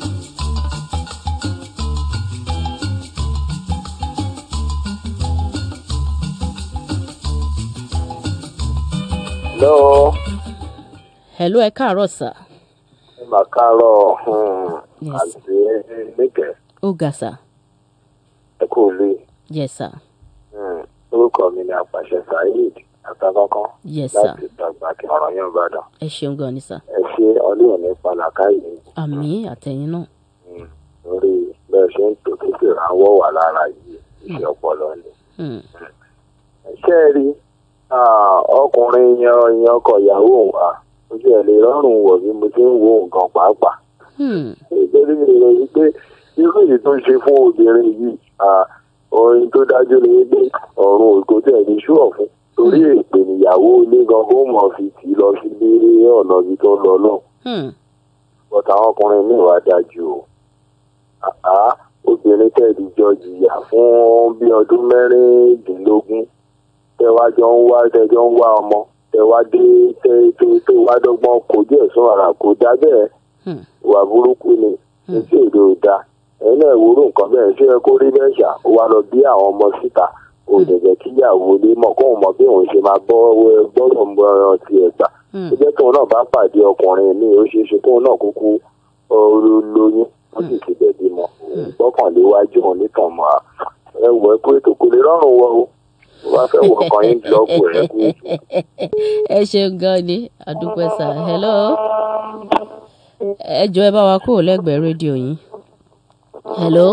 Hello.
hello ẹ káàárọ̀ sà.
ẹ mà káàárọ̀
Yes.
àti lẹ́kẹ̀
ó ga sà.
ẹ kú lé
yes sà.
orúkọ mi ni àpàdé àṣẹ saheed àtàkọ́kọ́
yes sir
láti dàgbà kí ọ̀rọ̀ yẹn bàdàn
ẹ ṣeun gan ni sir
ẹ ṣe ọlọ́run ní pàlàkàyè
àmì àtẹ̀yìn náà
lórí bẹ́ẹ̀ ṣe ń tò tó sì ránwọ́ wà lára yìí iṣẹ́ ọpọlọ ni.
Hmm.
ṣé ẹ rí ah, ọkùnrin yan yan ọkọ ìyàwó òun à ojú ẹ̀ lè rọrùn wọ̀ bí mo ti ń wo nǹkan pàápàá
Hmm.
nítorí èrò yìí pé irú èyí tó ń ṣe fún obìnrin yìí ah, ohun tó dájú ni pé ọ̀run ògo tẹ̀ ní ṣúọ̀ fún torí èpè níyàwó ilé gan kó mọ̀ fi tì í lọ sí ilé ọ̀nà ibi tó ń lọ náà
Hmm.
bọ́tà àwọn ọkùnrin míì wá dájú o àá obìnrin tẹ̀lé jọ jìyà fún bí ọdún mẹ́rìndínlógún tẹwá jọ ń wá tẹjọ ń wá ọmọ tẹwá dé tẹ tó tó wá dọ́gbọ́n kojú ẹ̀sùn ara kò dá bẹ́ẹ̀
Hmm.
ìwà burúkú ni etí èdè ò da ẹ̀yin náà ìwúrò nǹkan bẹ́ẹ̀ ṣé ẹ kó rí bẹ́ẹ̀ ṣá ó wá lọ bí àwọn ọmọ síta ó dẹ̀jẹ̀ kíyàwó lé mọ̀ kóun mọ bí òun ṣe máa gbọ́ gbọ́dọ̀ ń bọ́ ẹran tiẹ̀ gbà
Hmm.
ó jẹ́ tóun náà bá pàdé ọkùnrin mi ó ṣeé ṣe tóun náà kúkú ọrọ̀ lóyún ó sì ti bẹ̀ bímọ gbọ́kànlé wájú òun nìkan mọ́ a ẹ wọ ẹ kó ètò kò lè rọrùn wọ o ó bá fẹ́ wọ ọkàn yín blọọkù ẹ kú ètò.
ẹ ṣeun gan ni àdúpẹ́ sir hello ẹ jọ ẹ bá wa kúrò lẹ́gbẹ̀ẹ́ rédíò yín hello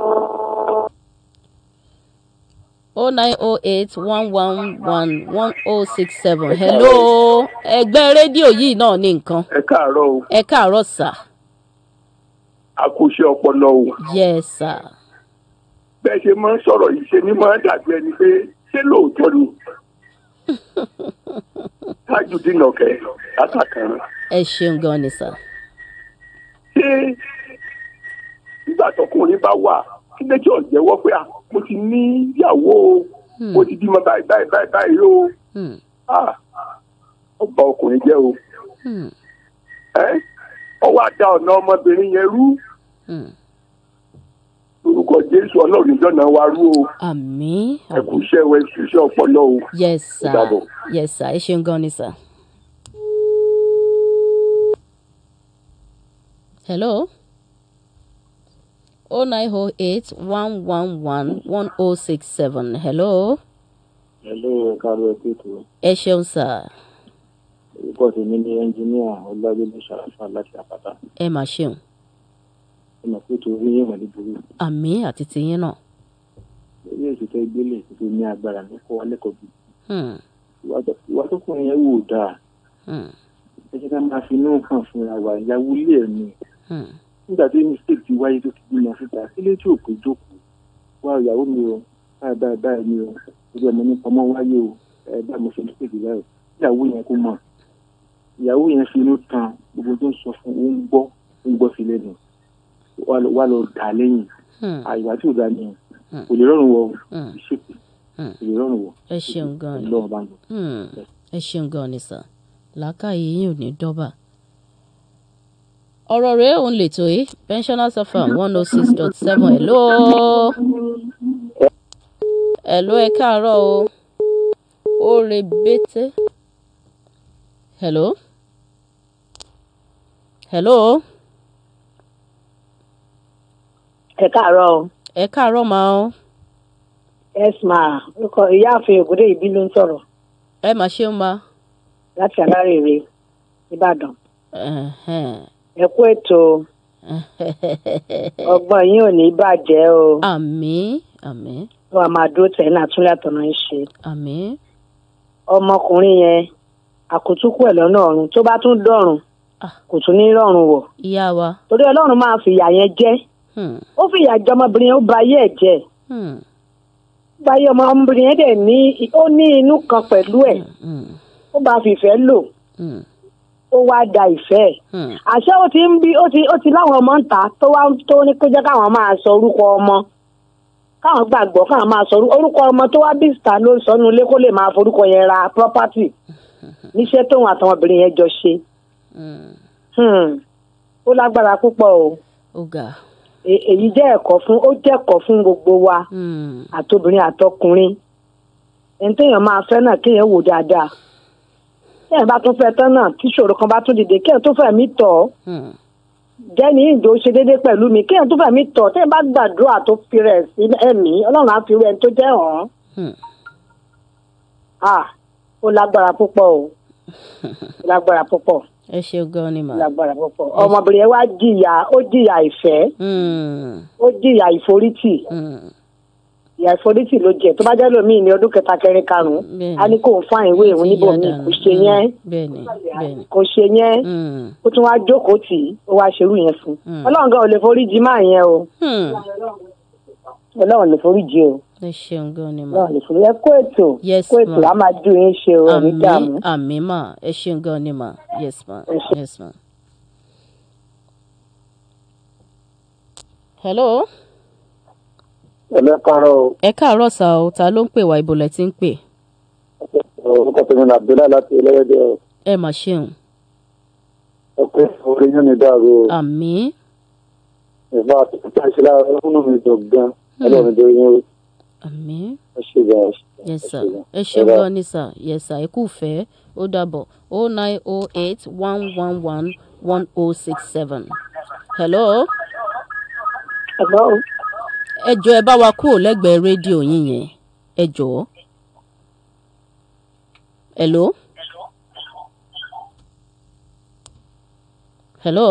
o nine o eight one one one one o six seven hello ẹgbẹ́ rédíò yìí náà ní nǹkan
ẹ káàárọ̀ o
ẹ káàárọ̀ sir
àkóṣe ọpọlọ o
yes sir
bẹ́ẹ̀ ṣe máa ń sọ̀rọ̀ yìí ṣe ni máa ń dàbí ẹni pé ṣé lóòótọ́ ni tajudeen ọ̀kẹ́ látàkàn
ẹ ṣeun gan ni sir
ṣé nígbà tọkùnrin bá wà kí lẹ́jọ́ jẹ́wọ́ pé à mo ti ní ìyàwó o mo ti bímọ báyìí báyìí báyìí báyìí o
Hmm.
Ah, ọba ọkùnrin jẹ́ o
Hmm.
ẹ́ ọwọ́ àdá ọ̀nà ọmọbìnrin yẹn rú
Hmm.
lórúkọ jésù ọlọ́run ìjọ náà wá rú o
àmì
ẹ kú iṣẹ́ wẹ iṣẹ́ ọpọlọ o.
yes sir
dàbọ̀.
yes sir ẹ ṣeun gan ni sir. hello o nine o eight one one one one o six seven hello
Hello, káàárọ̀ ẹ̀kú ètò.
ẹ ṣeun sir
Orúkọ tèmi ni ẹnjiníà Ọlágbélé Ṣàráfà láti Àpáta.
ẹ mà ṣeun
Ẹ mọ̀ pé ètò orí yẹn wọ̀n ní burú.
àmì àti tiyín náà
Lórí ètò tẹ́ gbélé tó ní agbára ní kọ́ alẹ́kọ̀ọ́ bí.
Hmm.
Ìwà tó kùnrin yẹn wò dáa.
Hmm.
Ẹ jẹ́ ká máa fi inú hàn fúnra wa ìyàwó ilé ẹ̀ ni.
Hmm.
Nígbà tí mistake ti wáyé tó ti bímọ síta, kílé tí ò pé jókòó. Wá ìyàwó mi o, báyìí báyìí báyìí ni o. Gbogbo ẹ̀mọ́ nípa ọmọ wáyé o. Ẹ báyìí mo ṣe mistake báyìí. Ìyàwó yẹn kó mọ̀. Ìyàwó yẹn fi inú tan gbogbo tó ń sọ fún ó ń gbọ́ ó ń gbọ́ sí lẹ́nu. Wá lọ- Wá lọ dà á lẹ́yìn.
Hmm.
àìwá tí ò dá ní
Hmm.
kò lè rọrùn wọ
Hmm.
ìṣèpè
Hmm.
kò lè rọrùn wọ
ẹ ṣeun gan ni
lọ́wọ́ bá ń lọ.
Hmm. ẹ ṣeun gan ni sir làákàyè yín ò ní dọ́bà. ọ̀rọ̀ rẹ̀ òun lètò yìí pensioners fm one oh six dot seven hello hello ẹ káàárọ̀ o ó rebete hello hello
ẹ káàárọ̀ o
ẹ káàárọ̀ máa o
esma orúkọ ìyáàfin ògúndé ìbí ló ń sọ̀rọ̀
ẹ mà ṣeun ma
láti alárèrè ìbàdàn
Ẹhẹ́n.
ẹ kú ètò ọgbọ́n yín ò ní bàjẹ́ o
àmín àmín
wọn a máa dúró tẹ̀ náà túnlẹ̀ àtọ̀nà ń ṣe
àmín
ọmọkùnrin yẹn àkótúkù ẹ̀ lọ́nà ọ̀run tó bá tún dọ̀run
Ah.
kò tún ní rọ̀run wọ̀
ìyá wa
torí ọlọ́run máa fìyà yẹn jẹ́
Hmm.
ó fìyà jẹ ọmọbìnrin yẹn ó ba ayé ẹ̀ jẹ́
Hmm.
ó ba ayé ọmọbìnrin yẹn dẹ̀ ní ó ní inú kan pẹ̀lú ẹ̀
Hmm.
ó bá fìfẹ́ lò
Hmm.
ó wá da ìfẹ́ ẹ̀
Hmm.
àṣẹ ó ti ń bí ó ti ó ti láwọn ọmọ ń ta tó wá tó ní kó jẹ́ káwọn máa sọ orúkọ ọmọ káwọn gbàgbọ́ káwọn máa sọ orú- orúkọ ọmọ tó wá bí star ló ń sọnù ilé kó lè máa forúkọ yẹn ra property níṣẹ́ tóun àtàwọn obìnrin yẹn jọ ṣe
Hmm.
Hmm. ó lágbára púpọ̀ o
ó ga
E- èyí jẹ́ ẹ̀kọ́ fún ó jẹ́ ẹ̀kọ́ fún gbogbo wa
Hmm.
àtobìnrin àtọkùnrin ẹni téèyàn máa fẹ́ náà kéèyàn wò dáadáa téèyàn bá tún fẹ́ tán náà tíṣòro kan bá tún dìde kéèyàn tó fẹ̀mí tọ̀ ọ́
Hmm.
jẹ́ni ìjọ ṣe déédéé pẹ̀lú mi kéèyàn tó fẹ̀mí tọ̀ téèyàn bá gbàdúrà tó fi rẹ̀ sí ẹ̀mí ọlọ́run á fi rẹ̀ tó jẹ́ hàn án
Hmm.
ah ó lágbára púpọ̀ o ó lágbára púpọ̀
ẹ ṣeun gan ni mà.
ó lágbára púpọ̀ ọmọbìnrin yẹn wá jìyà ó jìyà ìfẹ́
Hmm,
ó jìyà ìforítì
hmm,
ìyà ìforítì ló jẹ tó bá jẹ́ lómìn ní ọdún kẹta kẹrin karùn-ún
Bẹ́ẹ̀ni.
á ní kó ń fáìn ìwé ìwọ̀n
ti
níbo
yá
mi
dànù.
kò ṣe yẹn
Hmm, bẹ́ẹ̀ni bẹ́ẹ̀ni.
kò ṣe yẹn
Hmm,
ó tún wá jókòó tì í ó wá ṣerú yẹn fún
Hmm.
ọlọ́run gan ò lè forí jì máa yẹn o
hmm,
ọlọ́run lè forí jì o
ẹ ṣeun gan ni mà.
ọlọ́run lè forí ẹ kó ètò
Yes,
kó ètò
ma'am.
á máa ju yín ṣe o ẹ̀mí dààmú.
àmì àmì mà ẹ ṣeun gan ni mà yes ma
Ẹ ṣé.
yes ma. hello
ẹlẹ́kàárọ̀ o
ẹ káàárọ̀ sá o ta ló ń pè wá ibo lẹ ti ń pè
orúkọ tèmi ní abdullahi láti ẹlẹ́yẹdẹ o
ẹ mà ṣeun
ẹ pé orí yín ni dàrú o
àmì
ìfọ àti pípa ìṣẹ̀lẹ̀ ọhúnú mi dùn gan Ọlọ́run tó yín o
àmì
ẹ ṣe gan
yes sir ẹ ṣeun gan ni sir yes sir ẹ kú fẹ́ ó dàbọ̀ o nine o eight one one one one o six seven hello
ẹ̀gbọ́n
ẹ jọ ẹ bá wa kúrò lẹ́gbẹ̀ẹ́ rédíò yín yẹn ẹ jọ̀ọ́ hello hello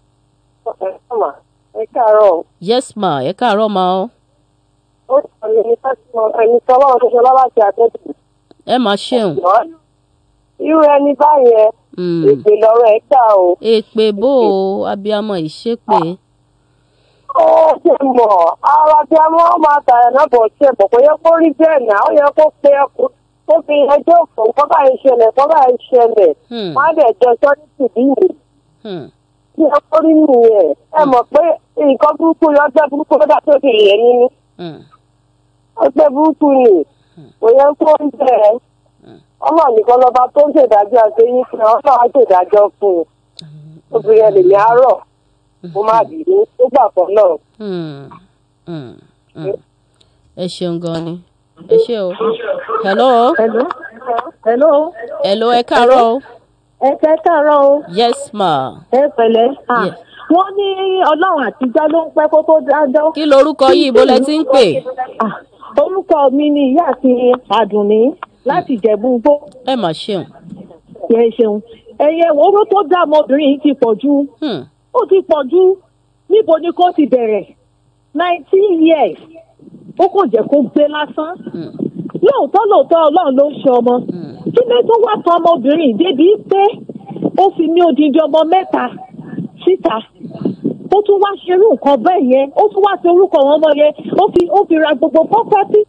ẹ káàárọ̀
yes ma ẹ káàárọ̀ ma o
ó sọ ní ẹni sọ́kùnrin ẹni sọ́wọ́ tó ṣe lọ́wọ́ àti àtẹ́tù
ẹ máa ṣeun
irú ẹni báyẹn
Mm.
ìpè lọ́rọ̀ ẹ̀ gbà o
èpè bò ó abiyamọ ìṣépè
ó ṣe mọ̀ ara bí a máa máa tààrà náà bọ̀ ṣe bọ̀ kò yẹ kó rí bẹ́ẹ̀ náà ó yẹ kó pe ẹkùn ó fi ẹjọ́ fún kọ́ báyìí ṣẹlẹ̀ kọ́ báyìí ṣẹlẹ̀
Hmm.
má dẹ̀ jọ sọ́ní tìbí yìí
Hmm.
kí ẹ kó rí nìyẹn ẹ mọ̀ pé nǹkan burúkú yọ ọjọ́ burúkú ló dá tó fi yẹ nínú
Hmm.
ọjọ́ burúkú ni kò yẹ kó rí bẹ́ẹ̀ ọmọ nìkan lọba tó ń ṣèdájọ́ àtẹ̀yìn fún ẹ ọlọ́run á ṣèdájọ́ fún un obìnrin ẹ̀ lè ní àárọ̀ kó má bìí tó gbà fọ́ náà.
Hmm. Hmm. Hmm. ẹ ṣeun gan ni ẹ ṣe o hello
hello hello
hello ẹ káàárọ̀ o
ẹ kẹ́ káàárọ̀ o
yes ma
ẹ pẹ̀lẹ́ Ah,
Yes.
wọ́n ní ọlọ́run àtijọ́ ló ń pẹ́ kó tó dájọ́.
kí lorúkọ yìí ibo lẹ ti ń pè
Ah, orúkọ mi ni ìyá àti àdùnní láti ìjẹ̀bú-gbó
ẹ mà ṣeun
yẹ ṣeun ẹ̀yẹ owó tó dá ọmọbìnrin yìí ti pọ̀ jù
Hmm.
ó ti pọ̀ jù níbo ni kò ti bẹ̀rẹ̀ nineteen years ó kò jẹ́ kó gbé lásán
Hmm.
lóòótọ́ lóòótọ́ ọlọ́run ló ń ṣe ọmọ
Hmm.
kí ló tó wá tán ọmọbìnrin yìí débi pé ó fi ní odindi ọmọ mẹ́ta síta ó tún wá ṣerú nǹkan bẹ́ẹ̀ yẹn ó tún wá ṣe orúkọ àwọn ọmọ yẹn ó fi ó fi ra gbogbo pọ́pátì.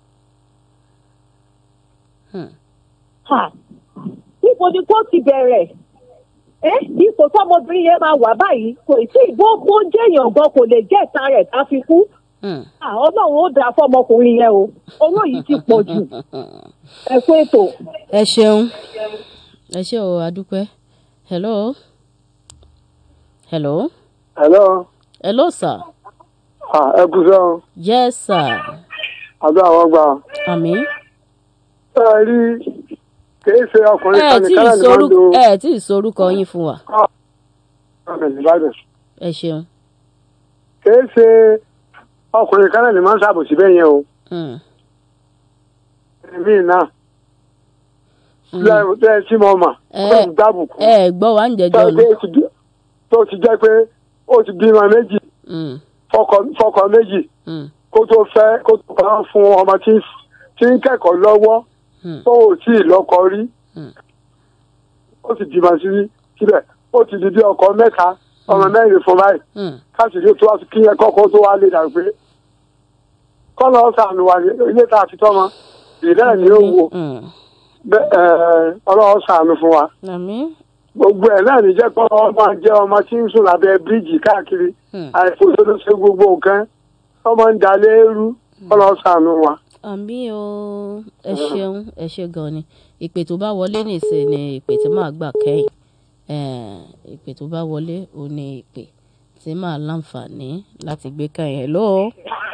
Hmm.
Ha! níbo ni kó ti bẹ̀rẹ̀ ẹ́ ipò tọmọbìnrin yẹn máa wà báyìí kò tí ìbò kó jẹ́yàn gan kò lè jẹ́ ìta rẹ̀ tá fi kú
Hmm.
Ah, ọlọ́run ó dáa fọmọkùnrin yẹn o owó yìí ti pọ̀ jù ẹ kú ètò.
ẹ ṣeun ẹ ṣe o adúpẹ́ hello hello
hello
hello sir
ẹ kú sẹ́wọ̀n
yes sir
àbí àwọn gbà
àmì
ẹ rí kìí ṣe ọkùnrin
ẹ
kan
tí
nìkan
ì
náà ni wọ́n ń
sorúkọ
lo
ẹ tí ì sorúkọ yín fún wa
ọ̀nà ìbàdàn
ẹ ṣeun
kìí ṣe ọkùnrin kan náà ni máa ń ṣàbòsí bẹ́ẹ̀ yẹn o
Hmm.
èmi náà
Hmm.
lẹ́yìn tẹ́ ẹ tí mo mà
Ẹ-
ó ń gbàbùkù
ẹ gbọ́ wa ń jẹjọ́
tó
ni
ti di- tó ti jẹ́ pé ó ti bímọ méjì
Hmm.
fọkọ fọkọ méjì
Hmm.
kó tó fẹ́ kó tó kàn fún ọmọ tí ń- tí ń kẹ́kọ̀ọ́ lọ́wọ́
Hmm.
tó ò tí ì lọ́kọ rí
Hmm.
ó sì bímọ sí síbẹ̀ ó ti di bí ọkọ mẹ́ta ọmọ mẹ́rin fún báyìí
Hmm.
káṣíìrí tó wá sí kíyẹn kọ́kọ́ tó wá lè dà pé kọ́nà ọ̀sán wà ní ilé tá a ti tọ́mọ ìdá ni ó wò
Hmm.
bẹ́- ẹ̀, ọlọ́run ṣàánú fún wa
àmì
gbogbo ẹ̀ náà ní jẹ́ pé ọmọ jẹ́ ọmọ tí ń sùn lábẹ́ bíríìjì káàkiri
Hmm.
àìfòsó ló ṣe gbogbo nǹkan ọmọ ń dalé rú ọlọ́run ṣàánú wa.
àmì o ẹ ṣeun ẹ ṣe gan ni ìpè tó bá wọlé nìsín ni ìpè tí màá gbà kẹ́yìn Eh, ìpè tó bá wọlé ò ní ìpè tí màá láǹfààní láti gbé kẹ́yìn hello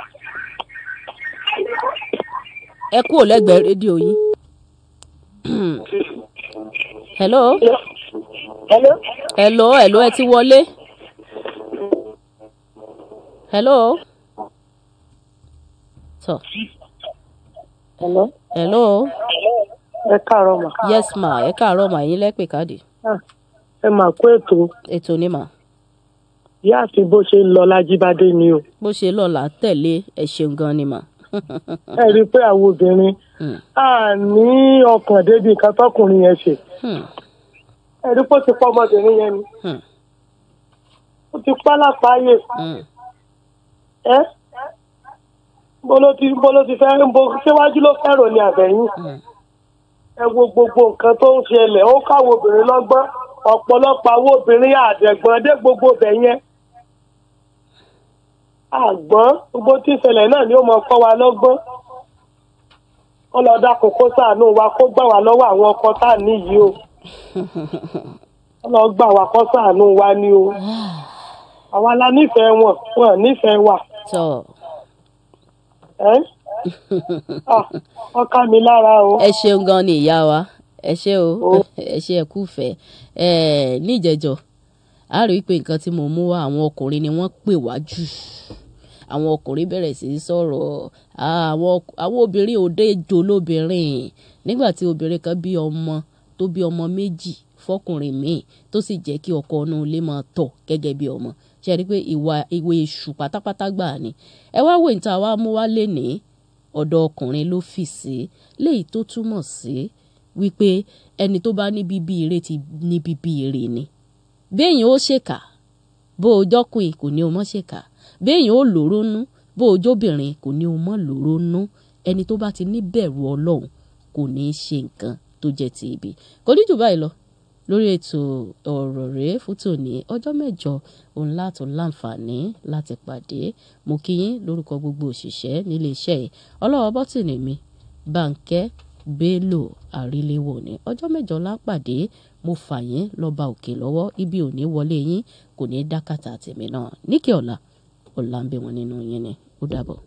ẹ kúrò lẹ́gbẹ̀ẹ́ rédíò yín hello
hello.
hello hello ẹ ti wọlé hello tọ
hello.
hello
ẹ káàárọ̀ mà
yes ma ẹ káàárọ̀ mà yín lẹ́pẹ̀ káàdì
ẹ mà kó ètò
ètò ni mà
ìyá àti bó ṣe ń lọ lájíbádé ni o
bó ṣe lọ́la tẹ̀lé ẹ ṣeun gan ni mà.
ẹ rí i pé àwọn obìnrin
Hmm.
á ní ọkàn débi nǹkan tọkùnrin yẹn ṣe
Hmm.
ẹ rí i pé ó ti pọ́ ọmọbìnrin yẹn ni
Hmm.
ó ti pa lápáyé
Hmm.
ẹ bó ló ti bó ló ti fẹ́ bó síwájú ló fẹ́rò ní àbẹ̀yìn
Hmm.
ẹ wo gbogbo nǹkan tó ń ṣẹlẹ̀ ó káwọn obìnrin lọ́gbọ́n ọ̀pọ̀lọpọ̀ àwọn obìnrin àdẹ̀gbọ́n dé gbogbo bẹ̀ yẹn àgbọ́n gbogbo tí ìṣẹ̀lẹ̀ náà ni ó mọ kọ́ wa lọ́gbọ́n kó lọ dá kókó ṣàánú wa kó gbà wá lọ́wọ́ àwọn ọkọ tá à níyì o kó lọ gbà wá kó ṣàánú wa ni o àwa la nífẹ̀ẹ́ wọn wọn nífẹ̀ẹ́ wa
tọ́
ẹ́ Ah, wọ́n ká mi lára o.
ẹ ṣeun gan ni ìyá wa ẹ ṣe o
Ó.
ẹ ṣe ẹ kúfẹ̀ẹ́ ẹ níjẹjọ a rí i pé nǹkan tí mo mú wá àwọn ọkùnrin ni wọ́n pè wá jù àwọn ọkùnrin bẹ̀rẹ̀ sí í sọ̀rọ̀ Ah, àwọn ọk- àwọn obìnrin òde jò lóbìnrin nígbà tí obìnrin kan bí ọmọ tó bí ọmọ méjì fọkùnrin míì tó sì jẹ́ kí ọkọ inú ilé máa tọ̀ gẹ́gẹ́ bí ọmọ ṣe rí i pé ìwà ìwé èṣù pátápátá gbà ni ẹ wá wo ìta wa mú wá lénìí ọ̀dọ̀ ọkùnrin ló fì sí léyìí tó túmọ̀ sí wípé ẹni tó bá ní bíbí ire ti ní bíbí ire ni béèyàn ó ṣèkà bó o jọkùnrin kò ní o mọ́ ṣèkà béèyàn ó lòró nú bó o jóbìnrin kò ní o mọ́ lòró nú ẹni tó bá ti ní bẹ̀rù ọlọ́run kò ní í ṣe nǹkan tó jẹ́ ti ibi kò ní jù báyìí lọ lórí ètò ọ̀rọ̀ rèé fún tòní ọjọ́ mẹ́jọ òun látò láǹfààní láti pàdé mo kí yín lórúkọ gbogbo òṣìṣẹ́ nílé iṣẹ́ yìí ọlọ́wọ́ bọ́tìnì mi bàǹkẹ́ bello àríléwò ní ọjọ́ mẹ́jọ lápàdé mo fà yín lọ́ba òkè lọ́wọ́ ibi ò ní wọlé yín kò ní dákàtà tèmi náà níkẹ́ ọ̀la ọ̀la ń bẹ wọn nínú yín ni ó dàbọ̀.